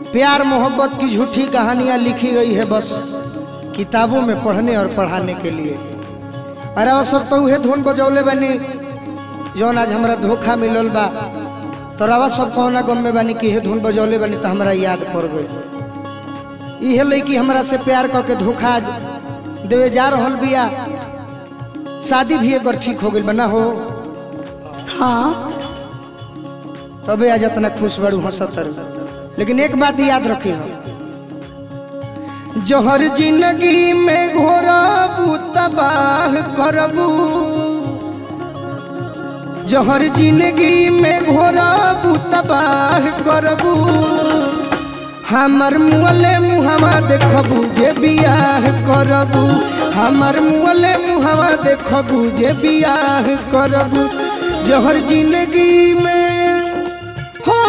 प्यार मोहब्बत की झूठी कहानियां लिखी गई है बस किताबों में पढ़ने और पढ़ाने के लिए अरे वो सब तो उहे धुन बजौले बनी जौन आज हमरा धोखा मिलल बा तो रवा सब कौना गम में बनी कि हे धुन बजौले बनी तो हमरा याद पड़ गई इहे लड़की हमरा से प्यार क के धोखा आज देवे जा रहल बिया शादी भी एक बार ठीक हो गई बना हो हाँ तबे आज इतना खुश बड़ू हंसतर लेकिन एक बात याद रखी हो जहर जिंदगी में घोरबू तबाह करबू जहर जिंदगी में घोरबू तबाह करबू हमर मुअले मुहवा देखबू जे बियाह करबू हमर मुअले मुहवा देखबू जे बियाह करबू जहर जिंदगी में हो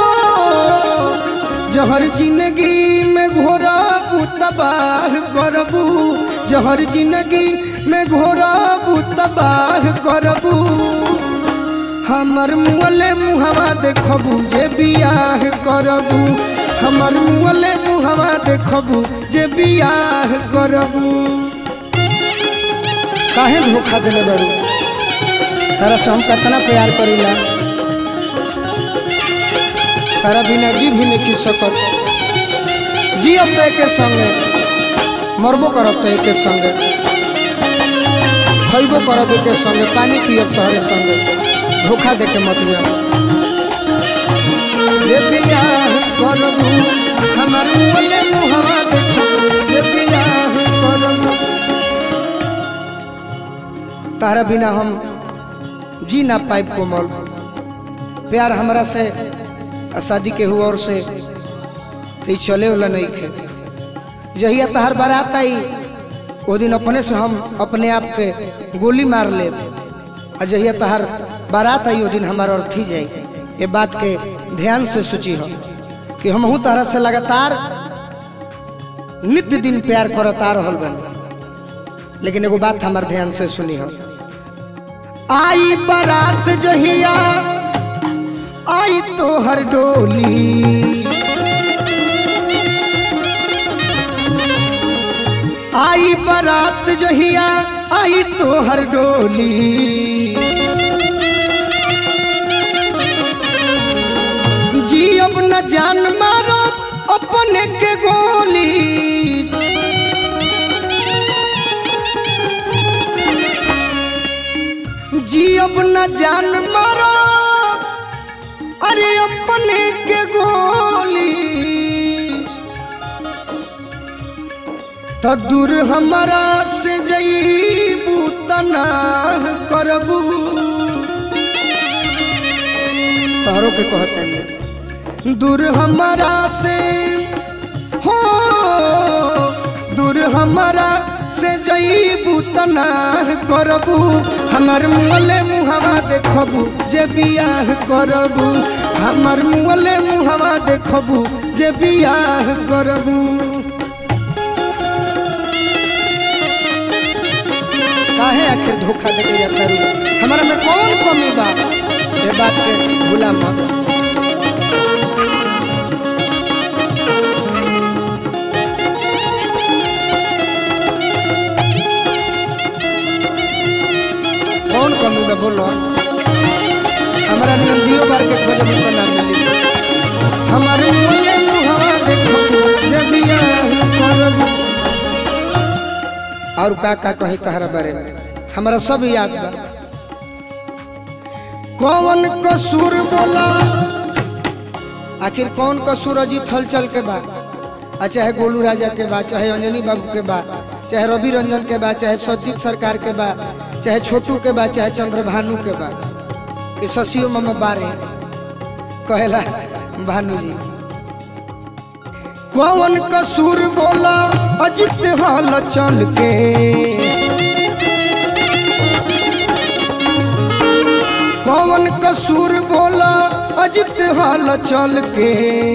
जहर जिंदगी में घोरबू तबाह करबू जहर जिंदगी में घोरबू तबाह करबू हमर मुअले मुहवा देखबू जे बियाह करबू हमर मुअले मुहवा देखबू जे बियाह करबू काहे धोखा देले बड़ू तारा से हम कितना प्यार करीला तारा बिना जी भी नहीं सकत जी अब तो एके संगे मरबो करब तो एके संगे खैबो करब एके संगे पानी पियब तोहरे संगे धोखा देके मत जा जे बियाह करबू हमर मुअले मुहवा देखबू जे बियाह करबू तारा बिना हम जी ना पाइब कोमल प्यार हमरा से आ शादी के हुआ और से तो चले वाला नहीं खे जहिया तहार बारात आई वो दिन अपने से हम अपने आप के गोली मार ले आ जहिया तहार बारात आई वो दिन हमारा अर्थी जाए ये बात के ध्यान से सोची हो कि हम हूँ तारा से लगातार नित्य दिन प्यार करता रहल बन लेकिन एगो बात हमार ध्यान से सुनी हो आई बारात जहिया आई तो हर डोली आई बारात जहिया आई तो हर डोली जी अब न जान मारो अपने के गोली जी अब न जान मारो अरे अपने के गोली तो दूर हमारा से जईबू तना करबू तोहरो के कहते हैं दूर हमारा से हो दूर हमारा से जईबू तना करबू हमर मुअले मुहवा देखबू जे बियाह करबू हमर मुअले मुहवा देखबू जे बियाह करबू काहे आखिर धोखा देके जाता रू हमारा में कौन कमी बा ये बात के भूला मत कौन कमी बा बोलो हमारा नियम दियो बार के खोजे मुझको ना मिली हमारे मुझे मुहवा देखो जब बियाह करबू और का का कही तहरा बारे में हमारा सब याद बा कौन कसूर बोला आखिर कौन कसूर अजीत हलचल के बा आ चाहे गोलू राजा के बा चाहे अंजनी बाबू के बा चाहे रवि रंजन के बा चाहे सज्जित सरकार के बा चाहे छोटू के बा चाहे चंद्रभानु के बा ये शशियो मम बारे कहेला भानु जी कौन कसूर बोला अजित हाल चल के कौन कसूर बोला अजित हाल चल के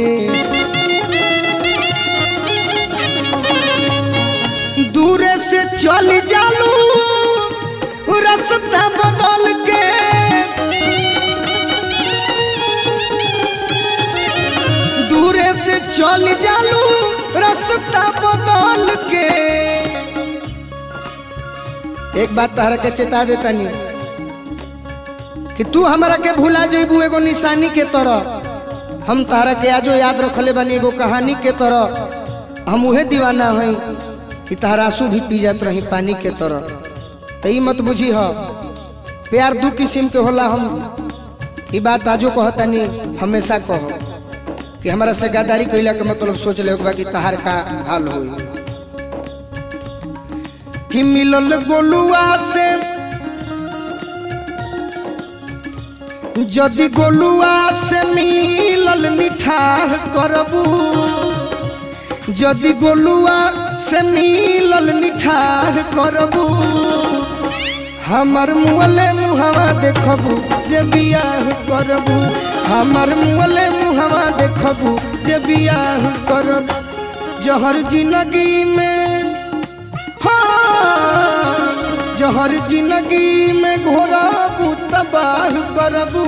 दूरे से चल जालू रास्ता बदल के दूरे से से चल जालू रास्ता बदल के एक बात तहरा के चेता देता नहीं कि तू हमरा के भुला जेबू एगो निशानी के तरह हम तहरा के आजो याद रखले बानी एगो कहानी के तरह हम उहे दीवाना हई कि तहरा आंसू भी पी जात रही पानी के तरह तो ई मत बुझी ह प्यार दू किस्म के होला हम ई बात आजो कहतानी हमेशा कहो कि हमरा से गद्दारी कइला के मतलब सोच ले कि तहार का हाल होई कि मिलल गोलुआ से जदि गोलुआ से मिलल मिठाह करबू जदि गोलुआ से मिलल मिठाह करबू हमर मुअले मुहवा देखबू जे बियाह करबू हमर मुअले मुहवा देखबू जे बियाह करब जहर जिंदगी में हाँ जहर जिंदगी में घोराबू तबाह करबू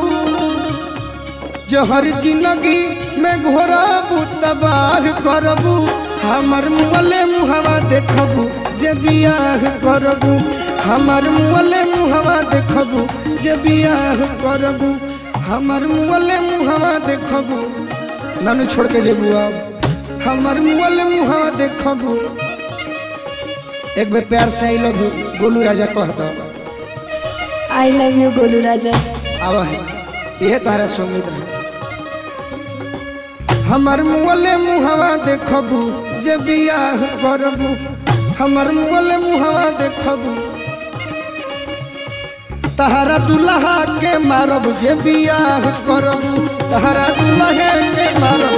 जहर जिंदगी में घोराबू तबाह करबू हमर मुअले मुहवा देखबू जे बियाह करबू हमर मुअले मुहवा देखबू जे बियाह करबू हमर मुअले मुहवा देखबू नानू छोड़ के जेबू अब हमर मुअले मुहवा देखबू एक बेर प्यार से I love you Golu Raja कह दो I love you Golu Raja आव है यह तारा सुमित है हमर मुअले मुहवा देखबू जे बियाह करबू हमर मुअले मुहवा देखबू तहरा दुल्हा के मारब जे बियाह करबू तहरा दुल्हा के मारब